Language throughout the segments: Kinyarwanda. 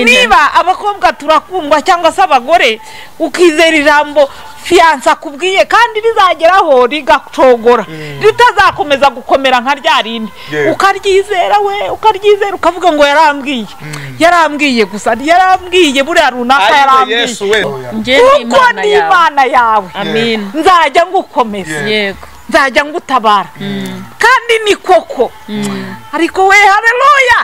niba abakobwa turakundwa cyangwa se abagore ukizera ijambo fiyansa akubwiye kandi rizageraho rigacogora ritazakomeza gukomera nka rya rindi ukaryizera we ukaryizera ukavuga ngo yarambwiye yarambwiye gusa yarambwiye buriya runaka yarambwiye kuko ni imana yawe nzajya ngukomeza nzajya ngutabara kandi ni koko ariko we hareruya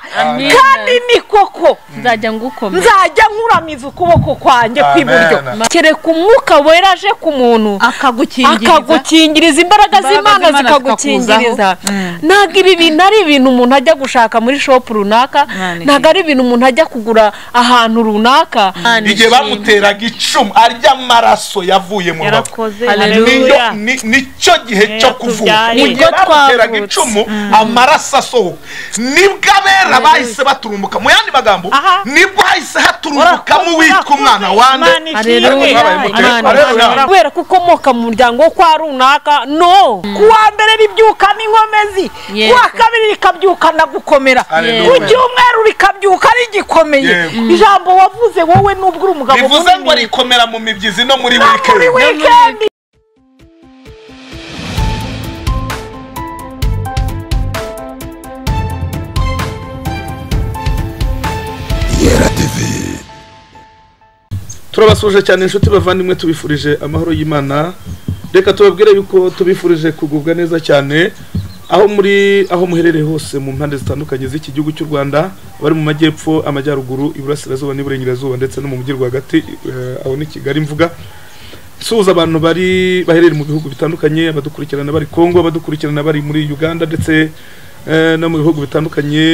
kandi ni koko nzajya ngukomeza nzajya nkuramiza ukuboko kwanjye kw'iburyo kereka umwuka wera aje ku muntu akagukingiriza akagukingiriza imbaraga z'imana Imbaraga z'Imana zikagukingiriza zikakuzaho. ntabwo ibi bintu ari ibintu umuntu ajya gushaka muri shopu runaka Mwana ntabwo ari ibintu umuntu ajya kugura ahantu runaka igihe bamuteraga icumu arya amaraso yavuye mu rubavu yarakoze Niyo- hareruya ni- nicyo gihe cyo kuvuka tubyare. ubwo Nibwo bamuteraga twavutse. icumu amaraso asohoka nibwo abera bahise baturumbuka mu yandi magambo Aha. nibwo hahise haturumbukamo uwitwa umwana wande Haleluya. kubera ko ukomoka mu muryango wo kwa runaka no ku wa mbere ribyuka n'inkomezi Yego. ku wa kabiri rikabyukana gukomera Haleluya. ku cyumweru rikabyuka rigikomeye Yego. ijambo wavuze wowe n'ubwo uri umugabo bivuze ngo munini, rikomera mu mibyizi no muri no muri wikendi wikendi turabasuje cyane inshuti bavandimwe tubifurije amahoro y'imana reka tubabwire yuko tubifurije kugubwa neza cyane aho muri aho muherereye hose mu mpande zitandukanye z'iki gihugu cy'u rwanda abari mu majyepfo amajyaruguru iburasirazuba n'iburengerazuba ndetse no mu mujyi rwagati eh, aho ni kigali mvuga suhuza abantu bari baherereye mu bihugu bitandukanye abadukurikirana bari kongo abadukurikirana bari muri uganda ndetse eh, no mu bihugu bitandukanye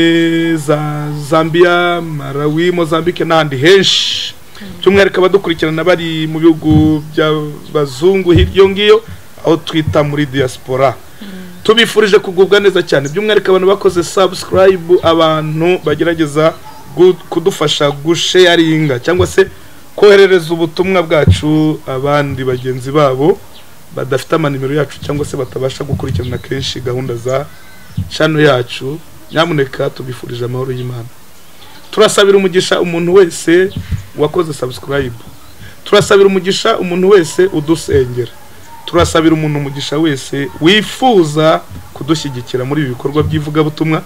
za zambia marawi mozambique n'ahandi henshi by'umwihariko abadukurikirana bari mu bihugu by'abazungu hirya iyo ngiyo aho twita muri diaspora tubifurije kugubwa neza cyane by'umwihariko abantu bakoze subscribe abantu bagerageza gu- kudufasha gusheyaringa cyangwa se koherereza ubutumwa bwacu abandi bagenzi babo badafite amanimero yacu cyangwa se batabasha gukurikirana kenshi gahunda za channel yacu nyamuneka tubifurije amahoro y'imana turasabira umugisha umuntu wese wakoze subscribe turasabira umugisha umuntu wese udusengera turasabira umuntu umugisha wese wifuza kudushyigikira muri ibi bikorwa by'ivugabutumwa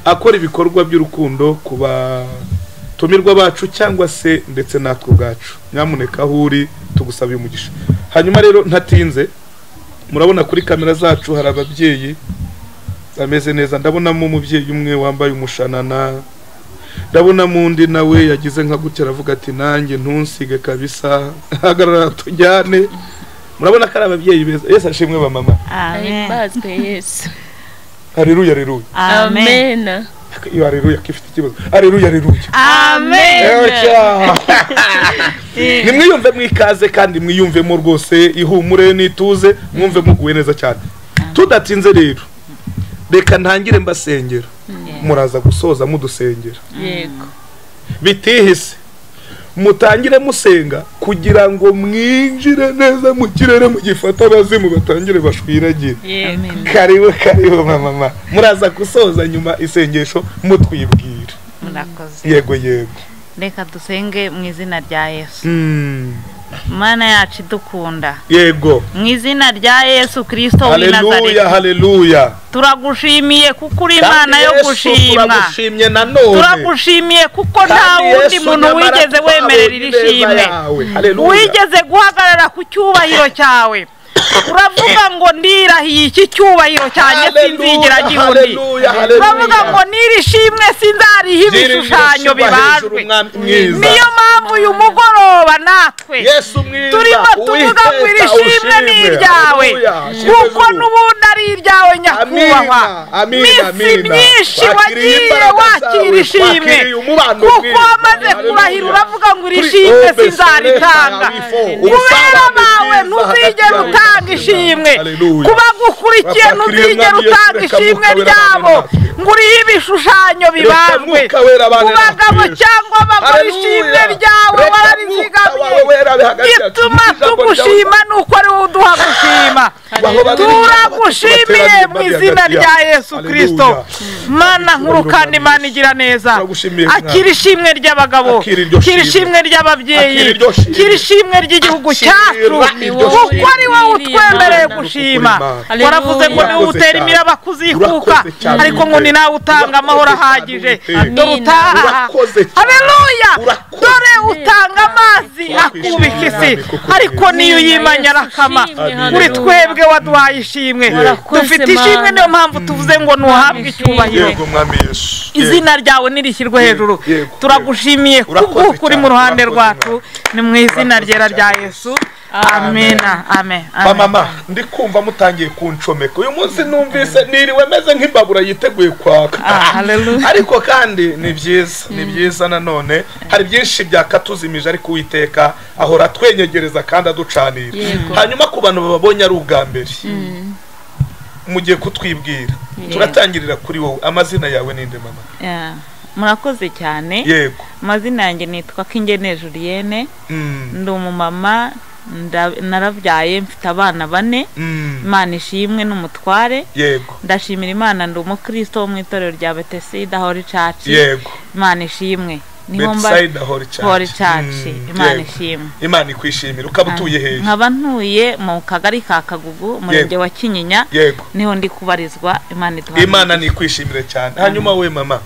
akora ibikorwa by'urukundo ku batumirwa bacu cyangwa se ndetse natwe ubwacu nyamuneka aho uri tugusabiye umugisha hanyuma rero ntatinze murabona kuri kamera zacu hari ababyeyi bameze neza ndabonamo umubyeyi umwe wambaye umushanana ndabonamo undi nawe yagize nka gutya aravuga ati nanjye ntunsige kabisa hagarara tujyane murabona ko ari ababyeyi beza yesu ashimwe ba mama himbazwe yesu hareruya hareruya amena iyo hareruya ko ifite ikibazo hareruya hareruya Ecya. nimwiyumve mwikaze kandi mwiyumvemo rwose ihumure n'ituze mwumve muguwe neza cyane tudatinze rero reka ntangire mbasengera muraza gusoza mudusengera yego bitihise mutangire musenga kugira ngo mwinjire neza mu kirere mugifata abazimu batangire bashwiragire yego karibu karibu mama muraza gusoza nyuma isengesho mutwibwira murakoze yego yego reka dusenge mu izina rya yesu Mm, mana yacu idukunda yego mu izina rya yesu kirisito w'i haleluya nazareti haleluya turagushimiye kuko uri imana yo Yesu gushima turagushimye nanone turagushimiye kuko nta Kandi wundi Yesu muntu nyamara wigeze twabonye wemerera iri ineza shimwe yawe. Haleluya. wigeze guhagarara ku cyubahiro cyawe uravuga ngo ndirahiye iki cyubahiro cyanjye Haleluya, sinzigira gihundi haleluya, haleluya. uravuga ngo n'iri shimwe sinzariha Girira ibishushanyo izuba hejuru, bibajwe Mwami mwiza. niyo mpamvu uyu mugoroba natwe Yesu mwiza turimo tuvuga ngo iri uwiteka shimwe ni ushimwe. iryawe Haleluya. kuko n'ubundi ari iryawe nyakubahwa Amina, amina, minsi amina. myinshi Wakiriye wagiye imbaraga zawe, wakira ishimwe wakiriye umubano kuko mwiza. wamaze Haleluya. kurahira uravuga ngo iri Kuri shimwe Obe sinzaritanga Soleta Yabifo, kubera ubusabane bawe bwiza ntuzigera hagati utanga yawe. ishimwe Haleluya. kubagukurikiye Bapakiriye ntuzigera Umwami Yesu, utanga reka ishimwe Mwuka Wera ryabo abane natwe. ngo urihe ibishushanyo bibambwe Mwuka Wera abane ku natwe. bagabo cyangwa abagore ishimwe ryawe bararizigamiye ituma ituma tugushima ni uko ari wowe uduha gushima aho bari turagushimiye mu izina rya yesu kirisito mana nkuru kandi Hallelujah. mana igira neza Turagushimiye, Mwana. akira ishimwe ry'ababyeyi Akira iryo akira shimwe. ishimwe ry'ababyeyi Akira iryo shimwe. akira ishimwe ry'igihugu Akira cyacu iryo kuko shimwe. ari wowe utwemereye Hallelujah. gushima Hallelujah. waravuze ngo niwe Urakoze utera cyane. imiraba kuzikuka Urakoze cyane, ariko ngo ni Uwiteka. nawe utanga amahoro Urakoze cyane, ahagije Uwiteka. dore utaha Urakoze cyane. hareruya Urakoze. dore utanga amazi akubika isi Mwami, kuko ariko niyo Yesu uyimanye arakama ushimwe, kuri haleluya. twebwe waduhaye ishimwe Warakoze, dufite ishimwe Mana. niyo mpamvu tuvuze ngo nuhabwe icyubahiro yego mwami yesu izina ryawe nirishyirwe hejuru yego, turagushimiye Urakoze kuko uri mu cyane, ruhande urakoze rwacu ni mu izina Urakoze ryera cyane, rya Yesu. yesu amena amen amen. bamama ndi kumva mutangiye kunshomeka uyu munsi numvise niriwe meze nk'imbabura yiteguye Ah, kwaka hallelujah. ariko kandi ni byiza ni byiza nanone hari byinshi byakatuzimije ariko uwiteka ahora atwenyegereza kandi aducanira Yego. hanyuma ku bantu bababonye ari ubwa mbere mugiye kutwibwira Yego. turatangirira kuri wowe amazina yawe ninde mama Yeah. murakoze cyane yego amazina yanjye nitwa kingene julienne Mm, ndi umumama nda- narabyaye mfite abana bane mm, imana ishimwe n'umutware yego ndashimira imana ndi umukristo wo mu itorero rya betesida hori caci yego imana ishimwe niho mba betsayida hori hori caci caci imana ishimwe imana ikwishimira ukaba utuye hehe nkaba ntuye mu kagari ka kagugu umurenge wa kinyinya yego niho ndi kubarizwa imana iduha imana nikwishimire cyane hanyuma we mama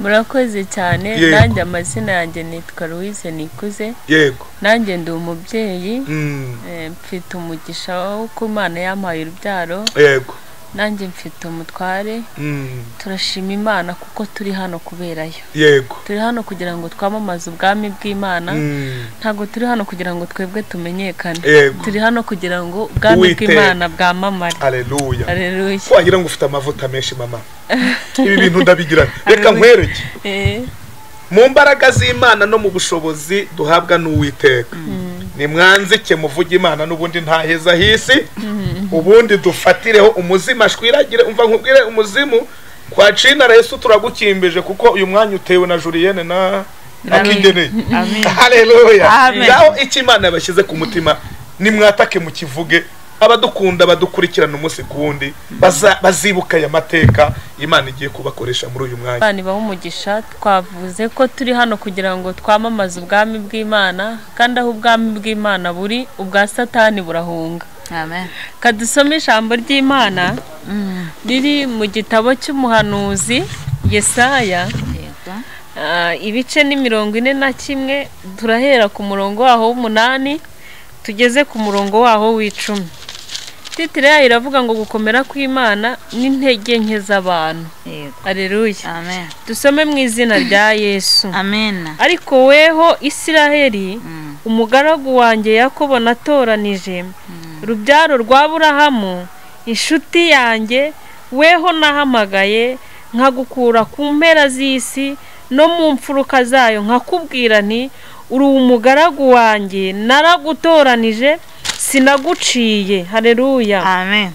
murakoze cyane Yego. nanjye amazina yanjye nitwa louise nikuze yego nanjye ndi umubyeyi Mm, eh, mfite umugisha wo ko imana yampaye urubyaro yego nanjye mfite umutware Mm, turashima imana kuko turi hano kuberayo yego turi hano kugira ngo twamamaze ubwami bw'imana Mm, ntabwo turi hano kugira ngo twebwe tumenyekane yego turi hano kugira ngo ubwami Uwiteka. bw'imana bwamamare aleluya areruye wagira ngo ufite amavuta menshi mama ibi bintu ndabigira reka Hallelujah. nkwereke mu mbaraga z'imana no mu bushobozi duhabwa n'uwiteka ni mwanzike muvuge imana n'ubundi ntaheza hisi ubundi dufatireho umuzima ashwiragire umva nkubwire umuzimu kwa cina resu turagukimbije kuko uyu mwanya utewe na juriyene na akigeneye haleluya Amen. ngaho icyo imana yabashyize ku mutima nimwatake mu kivuge abadukunda badukurikirana umunsi ku wundi baza- bazibuka aya mateka imana igiye kubakoresha muri uyu mwanya abana baha umugisha twavuze ko turi hano kugira ngo twamamaze ubwami bw'imana kandi aho ubwami bw'imana buri ubwa satani burahunga amen kadusome ijambo ry'imana riri mu gitabo cy'umuhanuzi yesaya yego Ah, ibice ni mirongo ine na kimwe turahera ku murongo waho w'umunani tugeze ku murongo waho w'icumi titire yayo iravuga ngo gukomera kw'imana n'intege nke z'abantu yego areruya amen dusome mu izina rya yesu amen ariko weho isiraheli umugaragu wanjye yakobo natoranije rubyaro rwa burahamu inshuti yanjye weho nahamagaye nkagukura ku mpera z'isi no mu mfuruka zayo nkakubwira nti uri umugaragu wanjye naragutoranije sinaguciye hareruya amen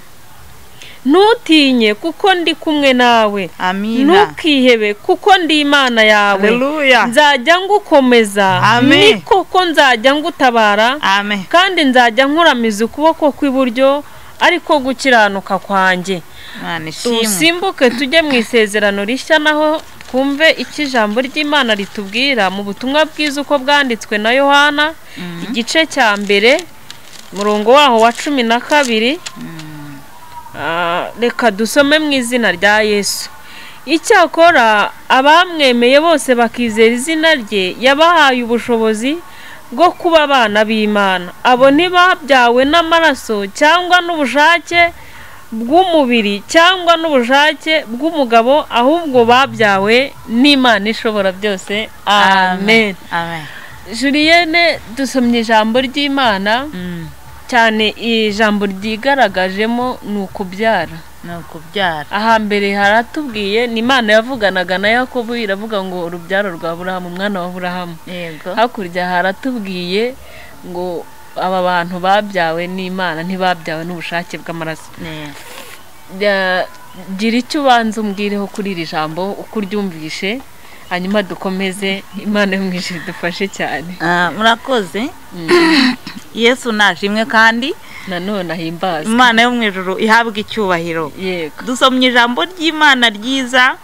ntutinye kuko ndi kumwe nawe amina ntukihebe kuko ndi imana yawe haleluya nzajya ngukomeza Amen. ni koko nzajya ngutabara amen kandi nzajya nkuramiza ukuboko kw'iburyo ariko gukiranuka kwanjye imana ishimwe dusimbuke tujye mu isezerano rishya naho twumve icyo ijambo ry'imana ritubwira mu butumwa bwiza uko bwanditswe na yohana igice cya mbere umurongo waho wa cumi na kabiri Ah, reka dusome mu izina rya yesu icyakora abamwemeye bose bakizera izina rye yabahaye ubushobozi bwo kuba abana b'imana abo ntibabyawe n'amaraso cyangwa n'ubushake bw'umubiri cyangwa n'ubushake bw'umugabo ahubwo babyawe n'imana ishobora byose amen amen julienne dusomye ijambo ry'imana cyane ijambo ryigaragajemo ni ukubyara ni ukubyara ahambere haratubwiye ni imana yavuganaga na yakobo iravuga ngo urubyaro rwa burahamu umwana wa burahamu yego hakurya haratubwiye ngo aba bantu babyawe n'imana ntibabyawe n'ubushake bw'amaraso Yego. Ya- gira icyo ubanza umbwireho kuri iri jambo uko uryumvishe hanyuma dukomeze imana yo mu ijuru idufashe cyane Ah, murakoze yesu nashimwe kandi nanone ahimbazwe imana yo mu ijoro ihabwa icyubahiro yego dusomye ijambo ry'imana ryiza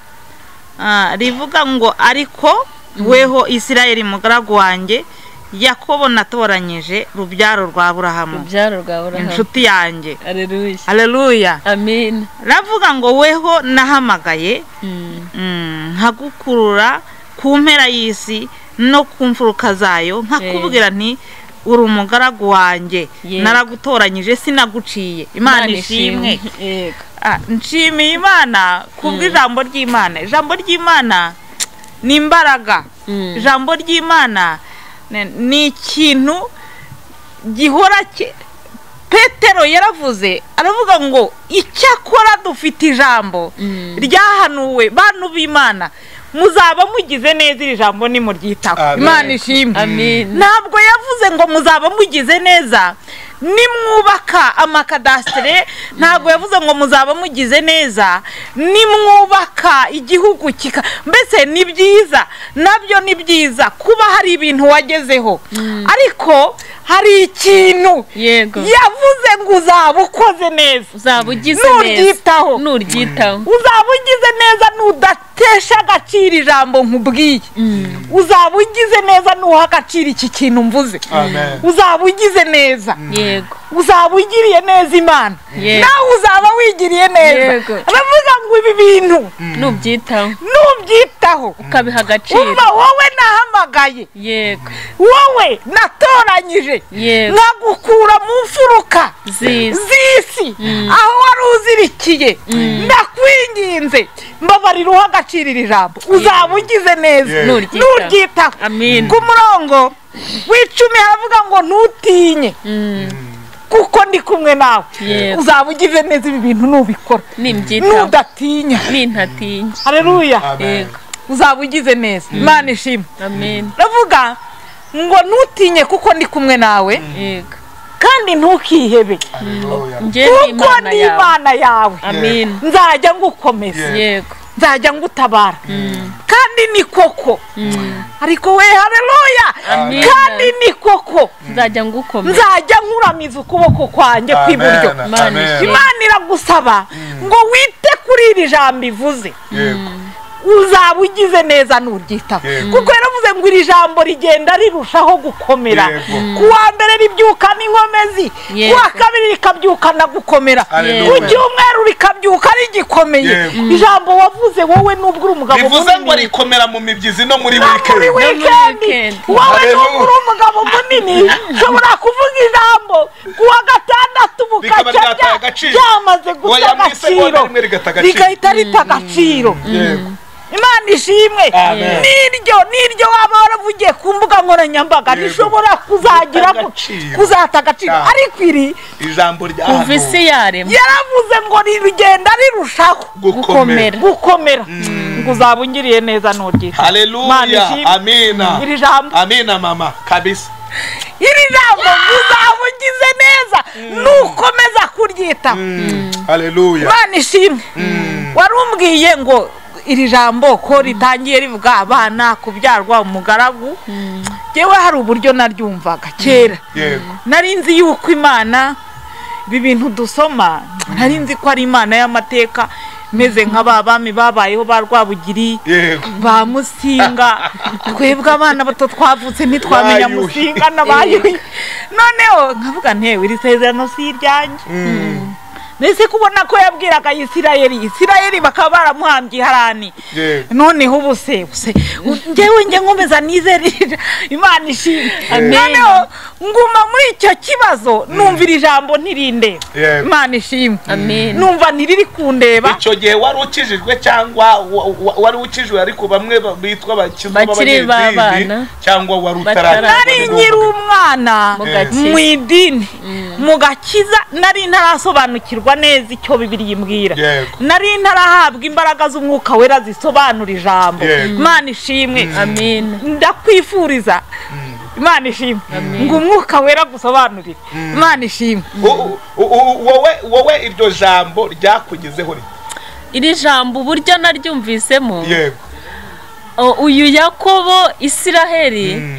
ah, rivuga ngo ariko weho isirayeli mugaragu wanjye yakobo natoranyije rubyaro rwa aburahamu urubyaro rwa burahamu inshuti yanjye areruya hareruya amina ravuga ngo weho nahamagaye Mm, mm, nkagukurura ku mpera y'isi no ku mfuruka zayo nkakubwira nti uri umugaragu wanjye Yego. naragutoranyije sinaguciye imana ishimwe yego Ah, nshimiye imana kubw'ijambo ry'imana ijambo ry'imana ni imbaraga Mm. ijambo ry'imana ni- ni ikintu gihora ki- petero yaravuze aravuga ngo icyakora dufite ijambo Mm. ryahanuwe bantu b'imana muzaba mugize neza iri jambo nimuryitaho Amen. imana ishimwe Amen. ntabwo yavuze ngo muzaba mugize neza nimwubaka amakadasitire ntabwo yavuze ngo muzaba mugize neza nimwubaka igihugu kika mbese ni byiza nabyo ni byiza kuba hari ibintu wagezeho ariko hari ikintu yego yavuze ngo uzaba ukoze neza uzaba ugize neza nuryitaho nuryitaho uzaba ugize neza nudatesha agaciro ijambo nkubwiye uzaba ugize neza nuha agaciro iki kintu mvuze Amen. uzaba ugize neza yego uzaba ugiriye neza imana Yego. nawe uzaba wigiriye neza Yego. aravuga ngo ibi bintu nubyitaho nubyitaho ukabiha agaciro umva wowe nahamagaye yego wowe natoranyije yego nkagukura mu mfuruka ziza z'isi aho wari uzirikiye ndakwinginze mbabarira uha agaciro iri jambo uzaba ugize neza Yeah. Nuryitaho. nuryitaho Amen. ku murongo w'icumi haravuga ngo ntutinye Mm, kuko ndi kumwe nawe Yego. uzaba ugize neza ibi bintu nubikora nibyitaho nudatinya nintatinya hareruya Amen. yego uzaba ugize neza imana ishimwe amen ndavuga ngo ntutinye kuko ndi kumwe nawe yego kandi ntukihebe Hallelujah. njye ni kuko imana ndi yawe imana yawe amen nzajya ngukomeza yego nzajya ngutabara kandi ni koko Mm, ariko we hareruya Amen. kandi ni koko nzajya ngukomeza nzajya nkuramiza ukuboko kwanjye kw'iburyo Amen. Imana Amen. ishimwe. imana iragusaba ngo wite kuri iri jambo ivuze Yego. uzaba ugize neza nuryitaho Yego. kuko yaravuze ngo iri jambo rigenda rirushaho gukomera Yego. ku wa mbere ribyuka n'inkomezi ku Yego. wa kabiri rikabyukana gukomera ku Hallelujah. cyumweru rikabyuka rigikomeye Yego. ijambo wavuze wowe n'ubwo uri umugabo bivuze ngo munini rikomera mu mibyizi no muri muri wikendi weekend weekend. wowe Haleluya. n'ubwo uri umugabo munini ushobora kuvuga ijambo ku wa gatandatu Rikaba bukaca ryataye rya- agaciro. ryamaze guta Oya, mu isegonda agaciro rimwe rigata agaciro. rigahita rita agaciro Yego. imana ishimwe Amen. n'iryo n'iryo waba waravugiye ku mbuga nkoranyambaga Yego. rishobora kuzagira Guta gu- agaciro. kuzata agaciro Cyane. ariko iri ijambo rya kuva isi yaremwa yaravuze ngo rigenda rirushaho gukomera. gukomera gukomera ngo uzaba ungiriye neza nuryita Imana haleluya ishimwe. amina iri jambo amina mama kabisa iri jambo uzaba ugize neza nukomeza kuryitaho haleluya imana ishimwe wari umbwiye ngo iri jambo ko ritangiye rivuga abana kubyarwa umugaragu yewe hari uburyo naryumvaga kera yego nari nzi yuko imana ibi bintu dusoma nari nzi ko ari imana y'amateka imeze nka ba bami babayeho ba rwabugiri yego ba musinga twebwe abana bato twavutse ntitwamenya Bayuhi. musinga n'abayuhi noneho nkavuga ntewe iri sezerano si iryanjye mbese kubona ko yabwiraga isirayeli isirayeli bakaba baramuhambye harani yego noneho ubu se se njyewe njye nkomeza nizerera imana ishimwe Amen. noneho nguma muri icyo kibazo numva iri jambo ntirindeba Yego. imana ishimwe amen numva ntiriri kundeba icyo gihe wari ukijijwe cyangwa wa- wa- wari ukijijwe ariko bamwe ba- bitwa bakizwa Bakiri b'abanyedini, b'abana. cyangwa wari Batara- utaragira nari nkiri umwana mu mu gakiza idini mu gakiza nari ntarasobanukirwa neza icyo bibiri yimbwira Yego. nari ntarahabwa imbaraga z'umwuka wera zisobanura ijambo Yego. imana ishimwe amen ndakwifuriza imana ishimwe ngo umwuka wera gusobanurire imana ishimwe U- u- u- wowe wowe iryo jambo ryakugezeho rite? iri jambo uburyo naryumvisemo yego O, uyu yakobo isiraheli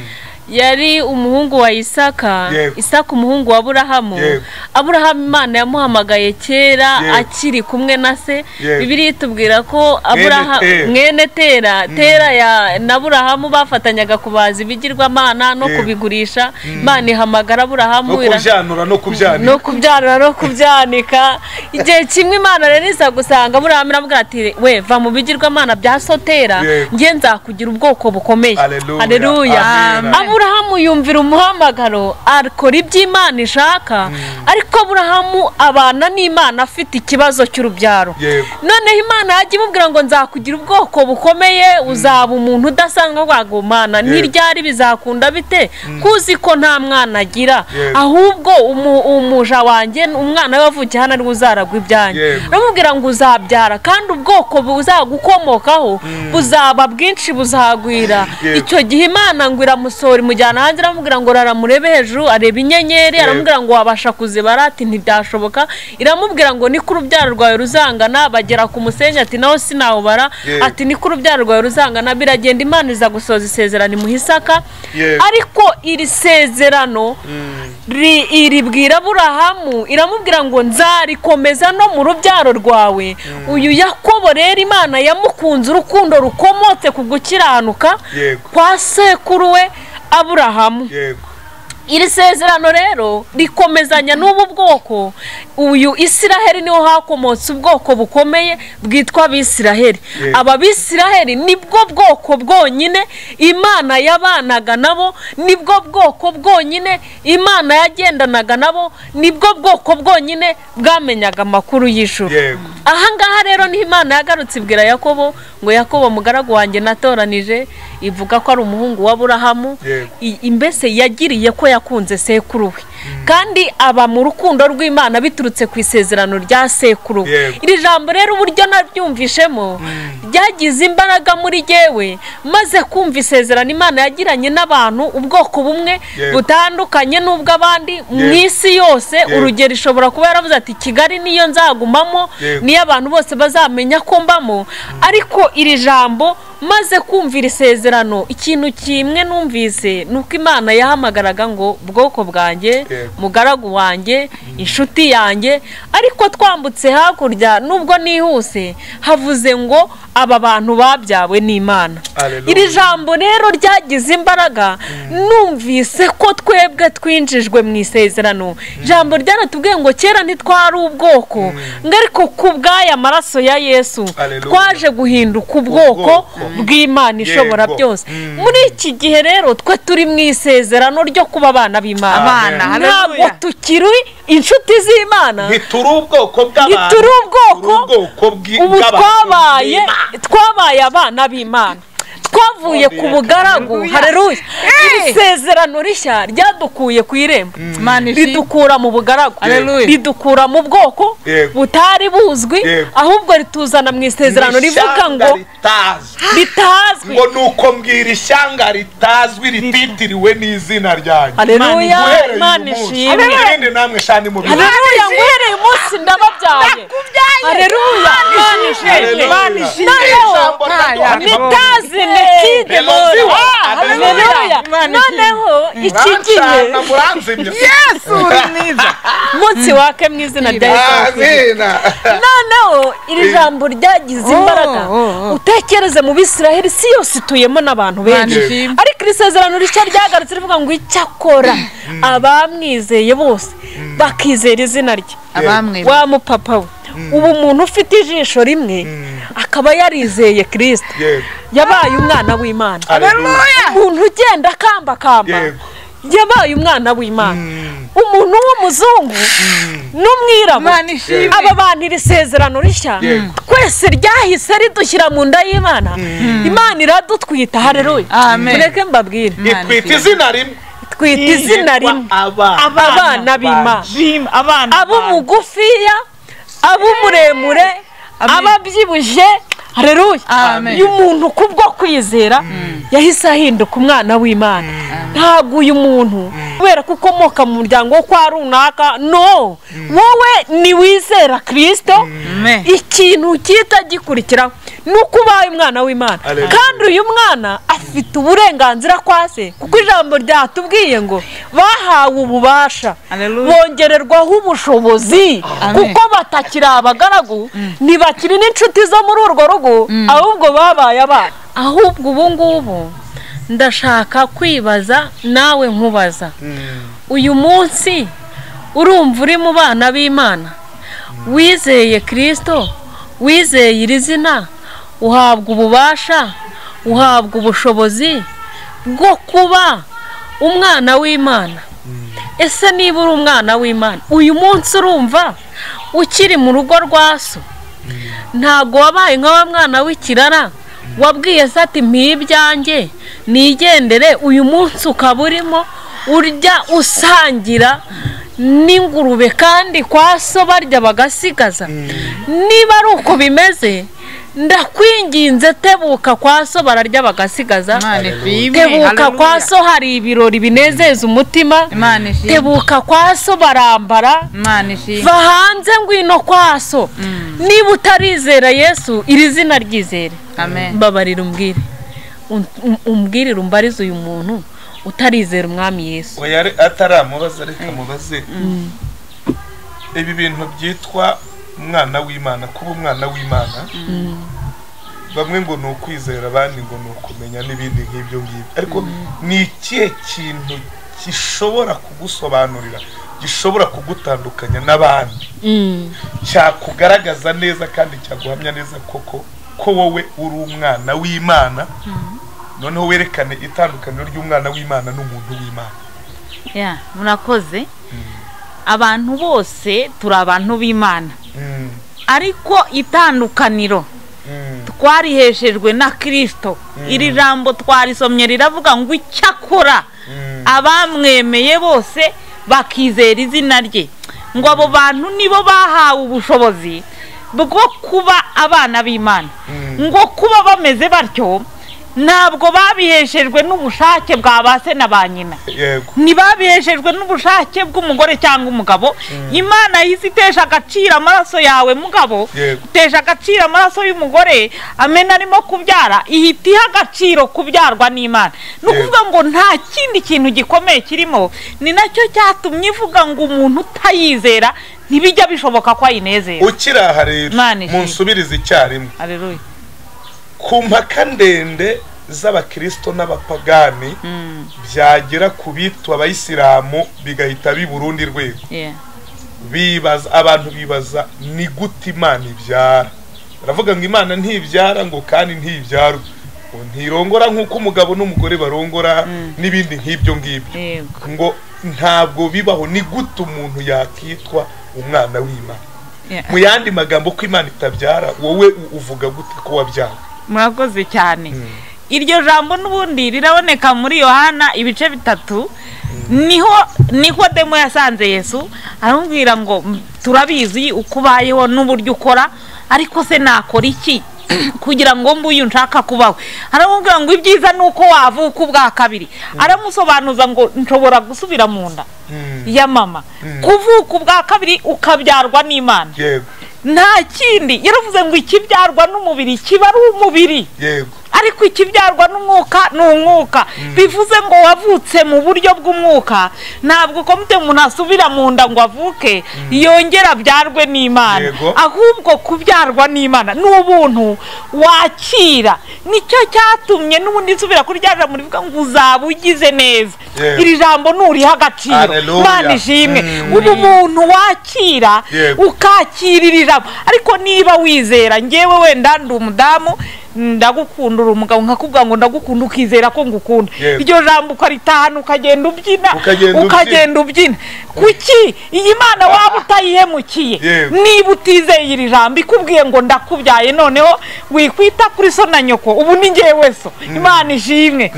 yari umuhungu wa isaka Yego. isaka umuhungu wa aburahamu Yego. aburahamu imana yamuhamagaye Yego. kera akiri kumwe na se Yego. bibiri itubwira ko aburahamu Tera. mwene tera tera ya na aburahamu bafatanyaga kubaza ibigirwamana no Yego. kubigurisha imana ihamagara aburahamu no ira- kubyanura no kubyanira no kubyarura no kubyanika igihe kimwe imana rero iza gusanga buriya iramubwira ati we va mu bigirwamana bya sotera Yego. nge nzakugira ubwoko bukomeye Haleluya. Haleluya. Amen. aburahamu yumvira umuhamagaro akora ibyo imana ishaka ariko aburahamu abana n'imana afite ikibazo cy'urubyaro Yego. noneho imana yajya imubwira ngo nzakugira ubwoko bukomeye uzaba umuntu udasanzwe wago mana ntiryari bizakunda bite kuzi ko nta mwana agira Yego. ahubwo umu- umuja wanjye umwana we wavukiye hano ariwe uzaragwa ibyanyu Yego. uramubwira ngo uzabyara kandi ubwoko buzagukomokaho buzaba bwinshi buzagwira Yego. icyo gihe imana ngo iramusohora imujyana hanze iramubwira ngo rara murebe hejuru areba inyenyeri aramubwira ngo wabasha kuzibara ati ntibyashoboka iramubwira ngo niko urubyaro rwawe ruzangana bagera ku musenyi ati naho sinawubara Yego. ati niko urubyaro rwawe ruzangana biragenda imana iza gusoza isezerano imuhisaka Yego. ariko iri sezerano ri iribwira aburahamu iramubwira ngo nzarikomeza no mu rubyaro rwawe uyu yakobo rero imana yamukunze urukundo rukomotse ku gukiranuka Yego. kwa sekuru we aburahamu yego iri sezerano rero rikomezanya n'ubu bwoko uyu isiraheli niho hakomotse ubwoko bukomeye bwitwa abisiraheli Yego. aba bisiraheli nibwo bwoko bwonyine imana yabanaga nabo nibwo bwoko bwonyine imana yagendanaga nabo nibwo bwoko bwonyine bwamenyaga amakuru y'ijuru yego ahangaha rero niho imana yagarutse ibwira yakobo ngo yakobo mugaragu wanjye natoranije ivuga ko ari umuhungu wa burahamu Yego. I- imbese yagiriye ko yakunze sekuru we kandi aba mu rukundo rw'imana biturutse ku isezerano rya sekuru we Yego. iri jambo rero uburyo naryumvishemo ryagize imbaraga muri jyewe maze kumva isezerano imana yagiranye n'abantu ubwoko bumwe Yego. butandukanye n'ubw'abandi mu Yego. isi yose Yego. urugero ishobora kuba yaravuze ati kigali niyo nzagumamo Yego. niyo abantu bose bazamenya ko mbamo ariko iri jambo maze kumva iri sezerano ikintu kimwe numvise ni uko imana yahamagaraga ngo bwoko bwanjye Yego. mugaragu wanjye inshuti yanjye ariko twambutse hakurya nubwo nihuse havuze ngo aba bantu babyawe n'imana Hallelujah. iri jambo rero ryagize imbaraga numvise ko twebwe twinjijwe mu isezerano jambo ryaratubwiye ngo kera ntitwari ubwoko ngo ariko ku bw'aya maraso ya yesu Hallelujah. twaje guhinduka ubwoko Ubwoko. bw'imana ishobora Yego. byose Mm. muri iki gihe rero twe turi mu isezerano ryo kuba abana b'imana Abana, ntabwo haleluya. tukiri inshuti z'imana ntituri ubwoko bw'abantu ntituri turi ubwoko ubwoko bw'i- ubu bw'abantu twabaye b'Imana. twabaye abana b'imana twavuye ku bugaragu hareruye iri sezerano rishya ryadukuye ku irembo Imana ishimwe. ridukura mu bugaragu Haleluya. ridukura mu bwoko Yego. butari buzwi Yego. ahubwo rituzana mu isezerano Ni rivuga ishyanga ngo ritazi ritazwi ngo ni uko mbwira ishyanga ritazwi rititiriwe n'izina ryanyu hareruya Guhereye imana uyu munsi, ishimwe irinde namwe shani mu bihe hareruya nguhereye umunsi ndababyaye hareruya imana ishimwe noneho Ijambo rya Yohana rivuga nitazi mekide Melozi wa- hareruya noneho iki gihe "Murancana, muranzimya." umunsi wake mu izina rya yesu Amina. noneho iri jambo ryagize imbaraga Oh, oh, oh. utekereze mu bisiraheli si yose ituyemo n'abantu benshi Imana ishimwe. ariko iri sezerano rishya ryagarutse rivuga ngo icyakora abamwizeye bose bakizera izina rye abamwe wa mupapa we ubu umuntu ufite ijisho rimwe akaba yarizeye kirisita Yego. yabaye umwana w'imana Haleluya. umuntu ugenda akambakamba Yego. yabaye umwana w'imana umuntu w'umuzungu n'umwirabura Imana ishimwe. aba bantu iri sezerano rishya Yego. twese ryahise ridushyira mu nda y'imana imana iradutwita hareruya Amen. mureke mbabwire itwita izina rimwe twita izina rimwe abana b'imana Jim, abana banjye. ab'umugufiya ab'umuremure ababyibushye hareruya Amen. uyu muntu kubwo kwizera yahise ahinduka umwana w'imana ntabwo uyu muntu kubera ko ukomoka mu muryango wo kwa runaka no wowe ni wizera kirisito Amen. ikintu gihita gikurikiraho ni uko ubaye umwana w'imana Hallelujah. kandi uyu mwana afite uburenganzira kwa se kuko ijambo ryatubwiye ngo bahawe ububasha Hallelujah. bongererwaho ubushobozi Amen. kuko batakiri abagaragu ntibakiri n'inshuti zo muri urwo rugo ahubwo babaye abana ahubwo ubu ngubu ndashaka kwibaza nawe nkubaza uyu munsi urumva uri mu bana b'imana wizeye kirisito wizeye iri zina uhabwa ububasha uhabwa ubushobozi bwo kuba umwana w'imana ese niba uri umwana w'imana uyu munsi urumva ukiri mu rugo rwa so ntabwo wabaye nka wa mwana w'ikirara wabwiye se ati mpibyange nigendere uyu munsi ukaba urimo urya usangira n'ingurube kandi kwa so barya bagasigaza niba ari uko bimeze ndakwinginze tebuka kwa so bararya bagasigaza Imana ishimwe, tebuka kwa hallelujah. so hari ibirori binezeza umutima Imana ishimwe, tebuka kwa so barambara Imana ishimwe. va hanze ngwino kwa so niba utarizera yesu iri zina ryizere Amen. mbabarira umbwire Um- um- umbwirire umbarize uyu muntu utarizera umwami yesu oya re- ataramubaza reka mubaze ibi bintu byitwa umwana w'imana kuba umwana w'imana bamwe ngo ni ukwizera abandi ngo ni ukumenya n'ibindi nk'ibyo ngibyo ariko ni ikihe kintu gishobora kugusobanurira gishobora kugutandukanya n'abandi Mm. cyakugaragaza neza kandi cyaguhamya neza koko ko wowe uri umwana w'imana noneho werekane itandukaniro ry'umwana w'imana n'umuntu w'imana Yeah, murakoze abantu bose turi abantu b'imana Mm. ariko itandukaniro Mm. twariheshejwe na kirisito iri jambo twarisomye riravuga ngo icyakora Mm. abamwemeye bose bakizera izina rye ngo abo bantu nibo bahawe ubushobozi bwo kuba abana b'imana Mm. ngo kuba bameze batyo ntabwo babiheshejwe n'ubushake bwa ba se na ba nyina yego ntibabiheshejwe n'ubushake bw'umugore cyangwa umugabo imana yahise itesha agaciro amaraso yawe mugabo Yego. itesha agaciro amaraso y'umugore amena arimo kubyara ihita iha agaciro kubyarwa n'imana ni ukuvuga ngo nta kindi kintu gikomeye kirimo ni nacyo cyatumye ivuga ngo umuntu utayizera ntibijya bishoboka ko ayinezera ukiri aha rero Imana ishimwe. munsubirize icyarimwe Hallelujah. ku mpaka ndende z'abakirisito n'abapagani Mm, byagera ku bitwa abayisilamu bigahita biba urundi rwego yeah. bibaza abantu bibaza ni gute imana ibyara baravuga ngo imana ntibyara ngo kandi ntibyarwe ngo ntirongora nk'uko umugabo n'umugore barongora n'ibindi nk'ibyo ngibyo Yego. ngo ntabwo bibaho ni gute umuntu yakitwa umwana w'imana Yeah. mu yandi magambo ko imana itabyara wowe u- uvuga gute ko wabyara murakoze cyane iryo jambo n'ubundi riraboneka muri yohana ibice bitatu niho niho demo yasanze yesu aramubwira ngo "M- turabizi uko ubayeho n'uburyo ukora ariko se nakora iki kugira ngo mbuyu nshaka kubaho aramubwira ngo ibyiza ni uko wavuka ubwa kabiri aramusobanuza ngo nshobora gusubira mu nda ya mama kuvuka ubwa kabiri ukabyarwa n'imana yego nta kindi yaravuze ngo ikibyarwa n'umubiri kiba ari umubiri yego ariko ikibyarwa n'umwuka ni umwuka bivuze ngo wavutse mu buryo bw'umwuka ntabwo komite umuntu asubira mu nda ngo avuke yongere abyarwe n'imana Yego. ahubwo kubyarwa n'imana ni ubuntu wakira nicyo cyatumye n'ubundi nsubira kuri rya jambo rivuga ngo uzaba ugize neza Yego. iri jambo nturiha agaciro Hallelujah. mana ishimwe Mm. ubu muntu wakira Yego. ukakirira ijambo ariko niba wizera ngewe wenda ndi umudamu ndagukunda uri umugabo nkakubwira ngo ndagukunda ukizera ko ngukunda Yego. iryo jambo ukaritahana ukagenda ubyina Ukagenda ubyina. ukagenda ubyina kuki iyi mana waba utayihemukiye Yego. niba utizeye iri jambo ikubwiye ngo ndakubyaye noneho wikwita kuri so na nyoko ubu ni ngewe so imana ishimwe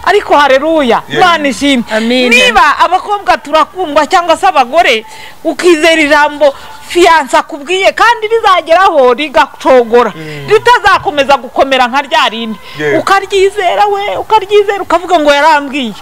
ariko hareruya Yego. imana ishimwe Amina. niba abakobwa turakundwa cyangwa se abagore ukizera ijambo fiyanse akubwiye kandi rizageraho rigacogora ritazakomeza gukomera nka rya rindi Yeah. ukaryizera we ukaryizera ukavuga ngo yarambwiye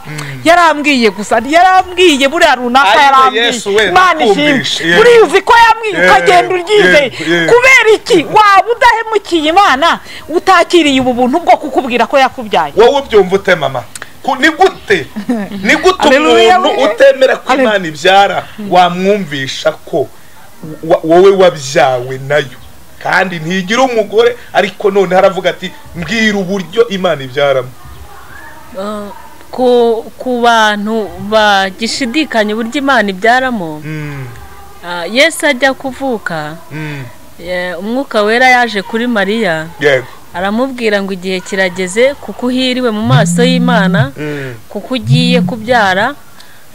yarambwiye gusa yarambwiye buriya runaka Ariko yarambwiye Yesu we imana ishimwe nakumvishe, yeah. buriya uzi ko yambwiye Yeah, ukagenda uryizeye yeah, yeah. kubera iki waba udahemukiye imana utakiriye ubu buntu bwo kukubwira ko yakubyaye wowe ubyumva ute mama Ku- ni gute ni gute Hallelujah, umuntu we- utemera ko Halle- imana ibyara wamwumvisha ko wa- wowe wabyawe nayo kandi ntigira umugore ariko none haravuga ati mbwira uburyo imana ibyaramo ku ku bantu bagishidikanya uburyo imana ibyaramo Mm, ah, yesu ajya kuvuka mm, eh, umwuka wera yaje kuri mariya yego aramubwira ngo igihe kirageze kuko uhiriwe mu maso y'imana mm, kuko ugiye kubyara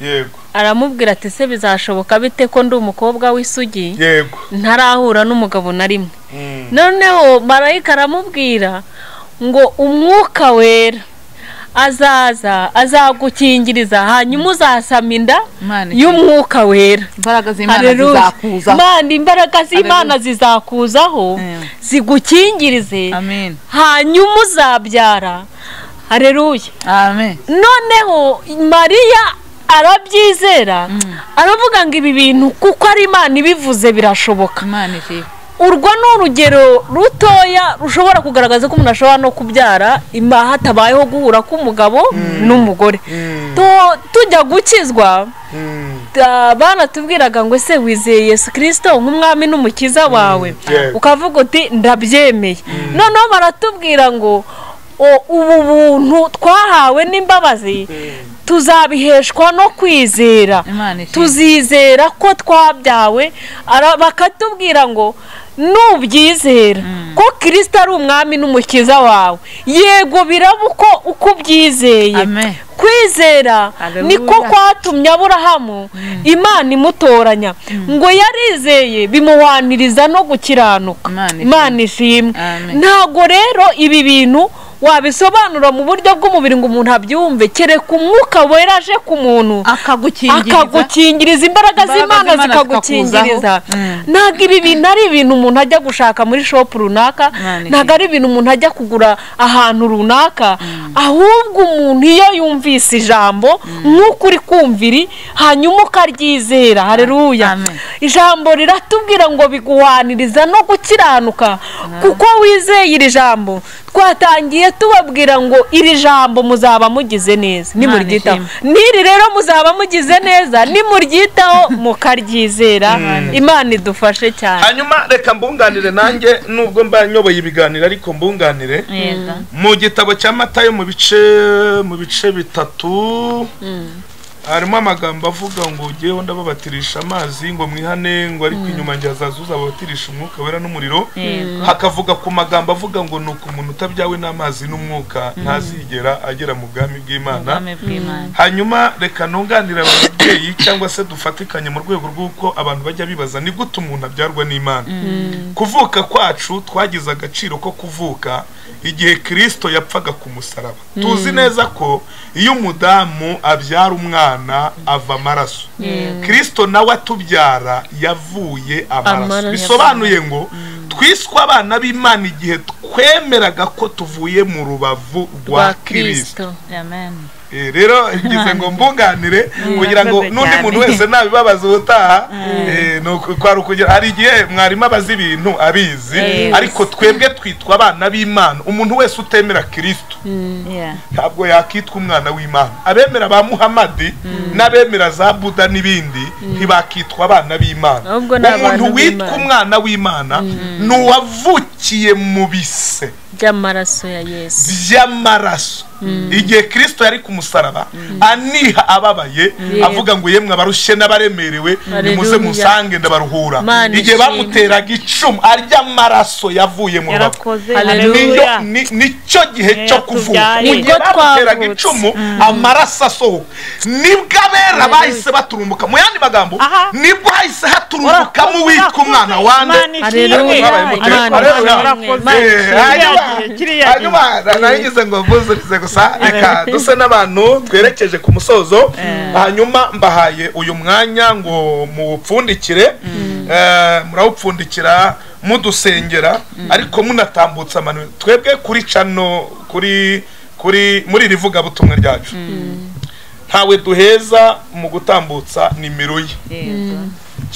yego aramubwira ati se bizashoboka bite ko ndi umukobwa w'isugi yego ntarahura n'umugabo na rimwe Mm, noneho marayika aramubwira ngo umwuka wera azaza azagukingiriza hanyuma uzasama inda Imana ikize. y'umwuka wera imbaraga z'imana Haleluya. zizakuzaho Imana imbaraga z'imana zizakuzaho Mm. zigukingirize amen hanyuma uzabyara hareruye amen noneho mariya arabyizera aravuga ngo ibi bintu kuko ari imana ibivuze birashoboka imana ishimwe urwo ni urugero rutoya rushobora kugaragaza ko umuntu ashobora no kubyara ima hatabayeho guhura k'umugabo n'umugore Tu- tujya gukizwa mm, ta- banatubwiraga ngo ese wizeye yesu kirisito nk'umwami n'umukiza wawe yeah. ukavuga uti ndabyemeye noneho baratubwira ngo "O- ubu buntu twahawe n'imbabazi tuzabiheshwa no kwizera imana ishimwe tuzizera ko twabyawe ara- bakatubwira ngo nubyizera ko kirisita ari umwami n'umukiza wawe yego biraba uko uko ubyizeye amen kwizera Haleluya. niko kwatumye aburahamu imana imutoranya ngo yarizeye bimuhwaniriza no gukiranuka Imana ishimwe. imana ishimwe Amen. ntabwo rero ibi bintu wabisobanura mu buryo bw'umubiri ngo umuntu abyumve kereka umwuka wera aje ku muntu akagukingiriza akagukingiriza imbaraga Imbaraga z'imana z'Imana zikagukingiriza zikakuzaho. Mm. ntabwo ibi bintu ari ibintu umuntu ajya gushaka muri shopu runaka Imana ishimwe. ntabwo ari ibintu umuntu ajya kugura ahantu runaka ahubwo umuntu iyo yumvise ijambo nk'uko uri kumviri hanyuma ukaryizera hareruya Amen. ijambo riratubwira ngo biguhaniriza no gukiranuka kuko wizeye iri jambo twatangiye tubabwira ngo iri jambo muzaba mugize neza nimuryitaho ishimwe. n'iri rero muzaba mugize neza nimuryitaho mukaryizera imana idufashe cyane hanyuma reka mbunganire nanjye nubwo mba nyoboye ibiganiro ariko mbunganire yego mu gitabo cya matayo mu bice mu bice bitatu harimo amagambo avuga ngo ugeho ndababatirisha amazi ngo mwihane ngo ariko inyuma njye hazaza uzababatirisha umwuka wera n'umuriro hakavuga ku magambo avuga ngo ni uko umuntu utabyawe n'amazi n'umwuka ntazigera agera mu bwami bw'imana ubwami bw'imana hanyuma reka ntunganire ababyeyi cyangwa se dufatikanye mu rwego rw'uko abantu bajya bibaza ni gute umuntu abyarwa n'imana kuvuka kwacu twagize agaciro ko kuvuka igihe kirisito yapfaga ku musaraba tuzi neza ko iyo umudamu abyara umwana ava amaraso kirisito nawe atubyara yavuye amaraso Amaraso. bisobanuye ngo twiswe abana b'imana igihe twemeraga ko tuvuye mu rubavu rwa kirisito amen Eh, rero ngize ngo mbunganire kugira ngo murakoze n'undi cyane. muntu wese nabibabaza ubutaha eh, ni uku- kwari ukugira hari igihe mwarimu abaza ibintu abizi Yes. ariko twebwe twitwa abana b'imana umuntu wese utemera kirisito yeah ntabwo yakitwa umwana w'imana abemera ba muhamadi n'abemera za buda n'ibindi ntibakitwa abana b'imana Ahubwo ni abantu umuntu witwa b'Imana. umwana w'imana ni uwavukiye mu bise by'amaraso ya yesu by'amaraso igihe kirisito yari ku musaraba aniha ababaye Yego. avuga ngo yemwe abarushye n'abaremerewe nimuze Haleluya. musange ndabaruhura Mana igihe ishimwe. bamuteraga icumu arya amaraso yavuye mu rubavu yarakoze Haleluya. haleluya Niyo- ni- nicyo gihe cyo kuvuka yatubyaye. igihe Nibwo bamuteraga twavutse. icumu amaraso asohoka nibwo abera bahise baturumbuka mu yandi magambo Aha. nibwo hahise haturumbukamo uwitwa umwana wande hanyuma nayigize ngo mbuzurize gusa reka duse n'abantu twerekeje ku musozo hanyuma mbahaye uyu mwanya ngo muwupfundikire murawupfundikira mudusengera ariko munatambutsa amano twebwe kuri cano kuri kuri muri iri vugabutumwa ryacu ntawe duheza mu gutambutsa nimero ye yego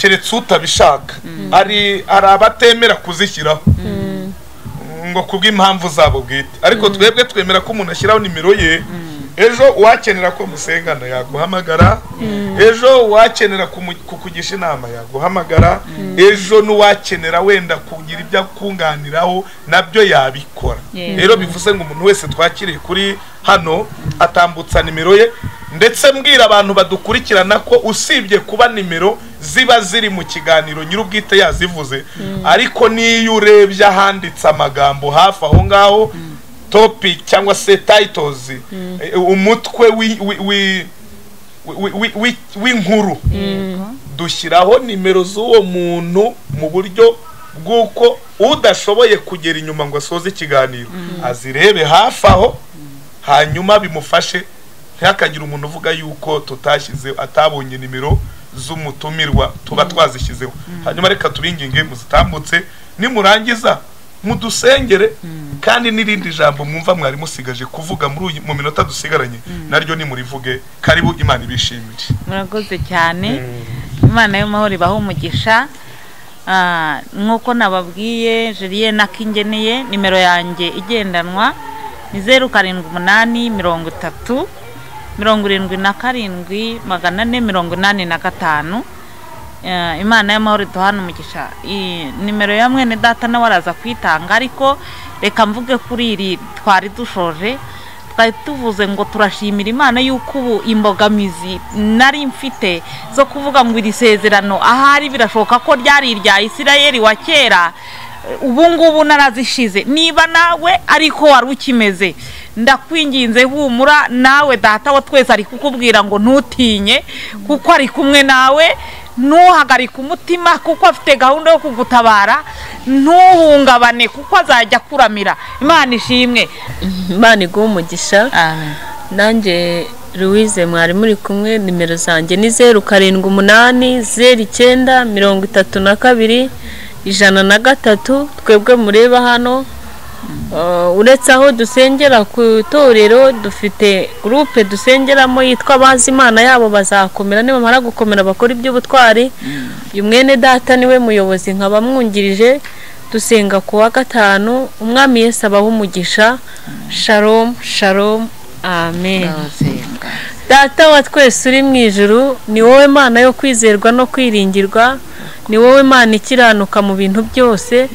keretse utabishaka hari hari abatemera kuzishyiraho ngo ku bw'impamvu zabo bwite ariko twebwe twemera ko umuntu ashyiraho nimero ye ejo uwakenera ko musengana yaguhamagara ejo uwakenera kumu- kukugisha inama yaguhamagara ejo n'uwakenera wenda kugira ibyo akunganiraho nabyo yabikora Yeah. rero bivuze ngo umuntu wese twakiriye kuri hano atambutsa nimero ye ndetse mbwira abantu badukurikirana ko usibye kuba nimero ziba ziri mu kiganiro nyir'ubwite yazivuze ariko n'iyo urebye ahanditse amagambo hafi aho ngaho topic cyangwa se titles eh, umutwe wi- wi- wi- wi- wi- wi- w'inkuru dushyiraho nimero z'uwo muntu mu buryo bw'uko udashoboye kugera inyuma ngo asoze ikiganiro azirebe hafi aho hanyuma bimufashe ntihakagire umuntu uvuga yuko tutashyize atabonye nimero z'umutumirwa tuba twazishyizeho hanyuma reka tubinginge muzitambutse nimurangiza mudusengere kandi n'irindi jambo mwumva mwari musigaje kuvuga muri uyu- mu minota dusigaranye naryo nimurivuge karibu imana ibishimire murakoze cyane imana y'amahoro ibaha umugisha Ah, nk'uko nababwiye jeriye na kingeneye nimero yanjye igendanwa ni zeru karindwi umunani mirongo itatu mirongo irindwi na karindwi magana ane mirongo inani na gatanu Eh, imana y'amahoro iduhana umugisha I- nimero ya mwene data nawe araza kwitanga ariko reka mvuge kuri iri twari dushoje twari tuvuze ngo turashimira imana yuko ubu imbogamizi nari mfite zo kuvuga ngo iri sezerano ahari birashoboka ko ryari irya isirayeli wa kera ubu ngubu narazishize niba nawe ariko wari ukimeze ndakwinginze humura nawe data wa twese ari kukubwira ngo ntutinye kuko ari kumwe nawe ntuhagarike umutima kuko afite gahunda yo kugutabara ntuhungabane kuko azajya akuramira imana ishimwe imana iguha umugisha nanjye louise mwari muri kumwe nimero zanjye ni zeru karindwi umunani zeru icyenda mirongo itatu na kabiri ijana na gatatu twebwe mureba hano Uh, uretse aho dusengera ku itorero dufite gurupe dusengeramo yitwa abazi imana yabo bazakomera nibamara gukomera bakora iby'ubutwari uyu mwene data niwe muyobozi nkaba mwungirije dusenga ku wa gatanu umwami yesu abaha umugisha sharomu sharomu amen data wa twese uri mu ijuru ni wowe mana yo kwizerwa no kwiringirwa ni wowe mana ikiranuka mu bintu byose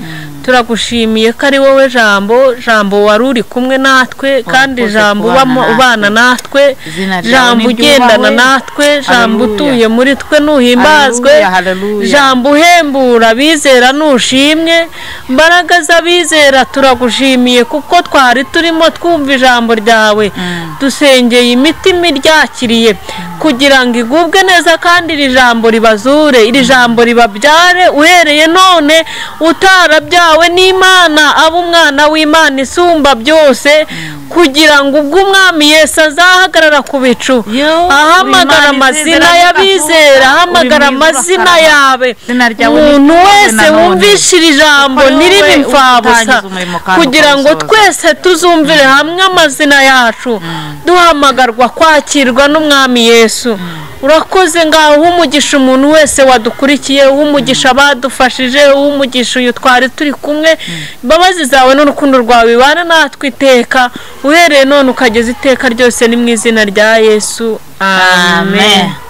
turagushimiye ko ari wowe jambo jambo wari uri kumwe natwe kandi Urakoze jambo kubana ubamo- natwe. ubana natwe Izina ryawe jambo ni ugendana ryubahwe. natwe jambo Hallelujah. utuye muri twe nuhimbazwe Hallelujah, hallelujah. jambo uhembura abizera nushimwe mbaraga z'abizera turagushimiye kuko twari turimo twumva ijambo ryawe dusengeye imitima iryakiriye kugira ngo igubwe neza kandi iri jambo ribazure iri jambo ribabyare uhereye none utarabyawe n'imana aba umwana w'imana isumba byose kugira ngo ubwo umwami yesu azahagarara ku bicu Yo, ahamagara Imana amazina isezerano y'abizera ikavuga, ahamagara uri mwiza amazina urakara. yawe Izina ryawe ni umuntu ryiza wese na none. wumvisha iri jambo Kuko ni ntiriri wowe imfabusa utangiza umurimo kandi kugira ngo ukawusoza. twese tuzumvire hamwe amazina yacu duhamagarwa kwakirwa n'umwami yesu urakoze ngaho uha umugisha umuntu wese wadukurikiye uha umugisha abadufashije uha umugisha uyu twari turi kumwe imbabazi zawe n'urukundo rwawe bibana natwe iteka uhereye none ukageza iteka ryose ni mu izina rya yesu amen amen